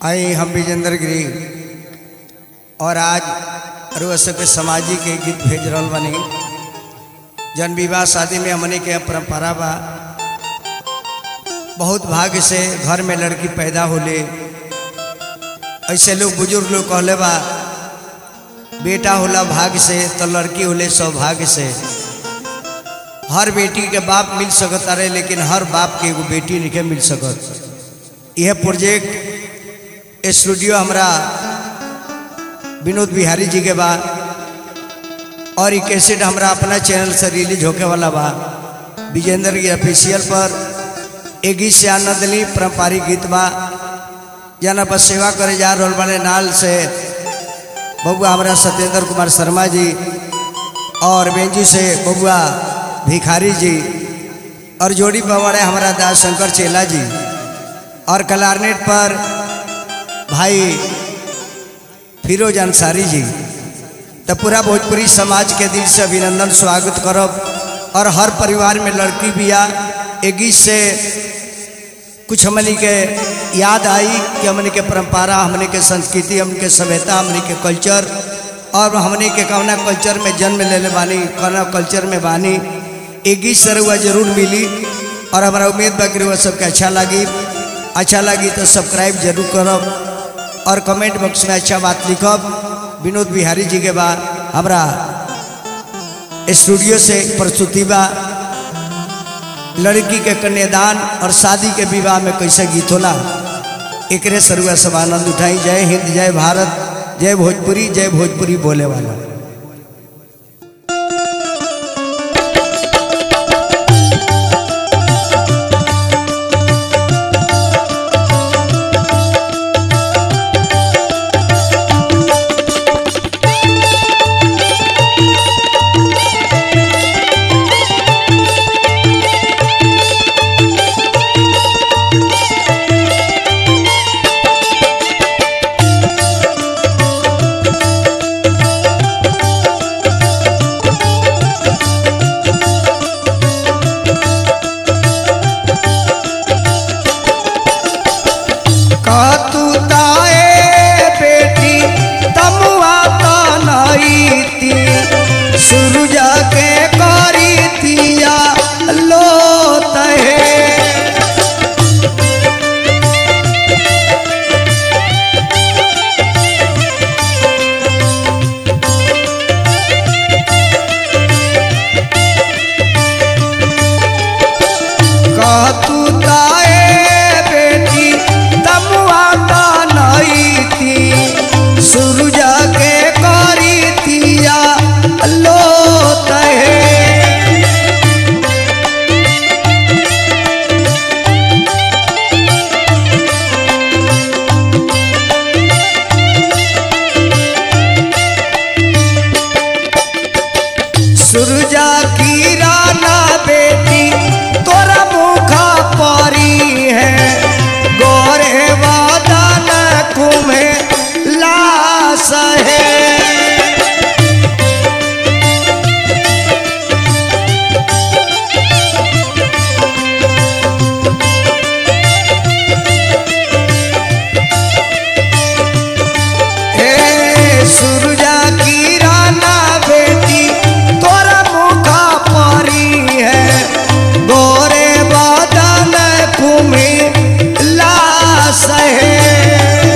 आई हम विजेंद्र गिरी और आज रुआ सबके सामाजिक के गीत भेज रहल बनी जन विवाह शादी में हमने के परंपरा बा बहुत भाग्य से घर में लड़की पैदा होले ऐसे लोग बुजुर्ग लोग कहले बा बेटा होला भाग्य से तो लड़की होले सौभाग्य से हर बेटी के बाप मिल सकत रहे लेकिन हर बाप के एगो बेटी नहीं मिल सकत यह प्रोजेक्ट स्टूडियो हमरा विनोद बिहारी जी के बा और ये कैसेट हमरा अपना चैनल से रिलीज होके वाला बा विजेंद्र की ऑफिशियल पर एक गीत से आनंद ली पारंपरिक गीत बा जना पर सेवा करे जा रहल बने नाल से बबुआ हमारा सत्येंद्र कुमार शर्मा जी और बेंजू से बबुआ भिखारी जी और जोड़ी पवाड़े हमारा दास शंकर चेला जी और कलारनेट पर भाई फिरोज अंसारी जी तो पूरा भोजपुरी समाज के दिल से अभिनंदन स्वागत करब और हर परिवार में लड़की बिया एक गीत से कुछ हमने के याद आई कि हमने के परंपरा हमने के संस्कृति हमने के सभ्यता हमने के कल्चर और हमने के कौना कल्चर में जन्म ले ले बानी कौना कल्चर में बानी एक गीत से रुआ जरूर मिली और हमारा उम्मीद बा कि रुआ सबके अच्छा लगी अच्छा लगी तो सब्सक्राइब जरूर करब और कमेंट बॉक्स में अच्छा बात लिखब विनोद बिहारी जी के बाद हमारा स्टूडियो से प्रस्तुति बा लड़की के कन्यादान और शादी के विवाह में कैसे गीत होला एकरे सरुआ सब आनंद उठाई जय हिंद जय भारत जय भोजपुरी जय भोजपुरी बोले वाला कहतू ताए बेटी तमुआ तनईती सूरज के करी तिया लोत है कहतू ताए बेटी तमुआ तनईती सूरज के करी तिया लोत है सुरजा की राना बेटी तोरा मुखा परी है गोरे वादन कुमे लाश है हे सुरजा की राना बेटी तोरा मुखा परी है गोरे बादल कुमी लाश है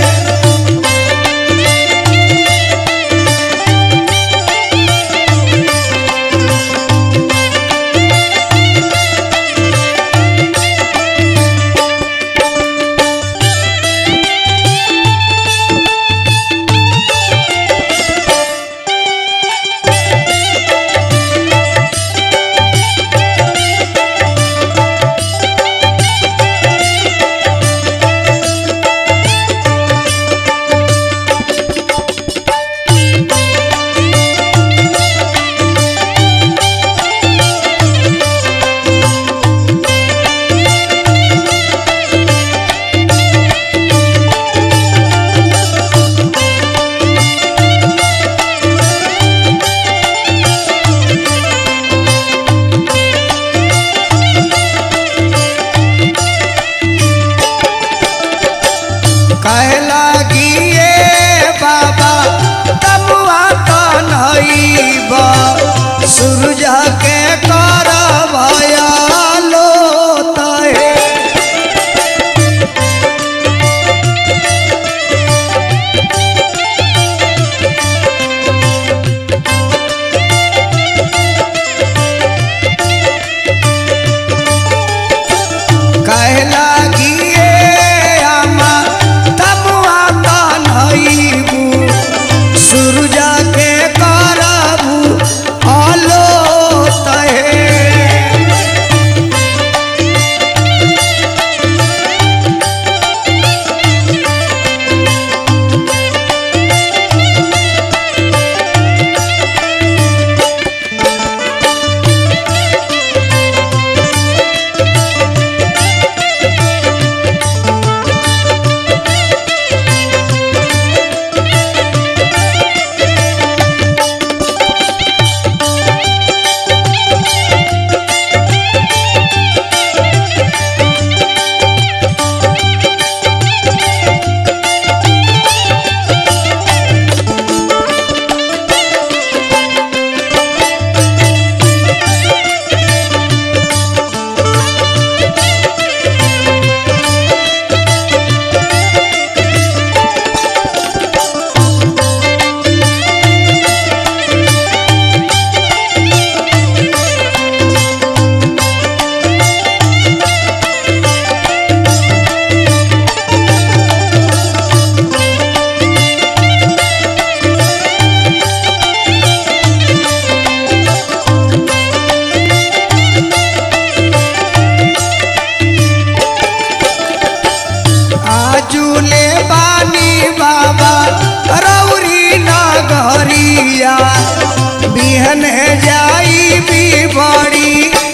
कहे लागिए बाबा तमुआ तो नईब सूरज के कर भयालो तहे कहे लागिए आमा तमुआ तो नईबू सूरज के करबू आलो तहे आजुले बानी बाबा रौरी नगरिया बिहन जाई भी बड़ी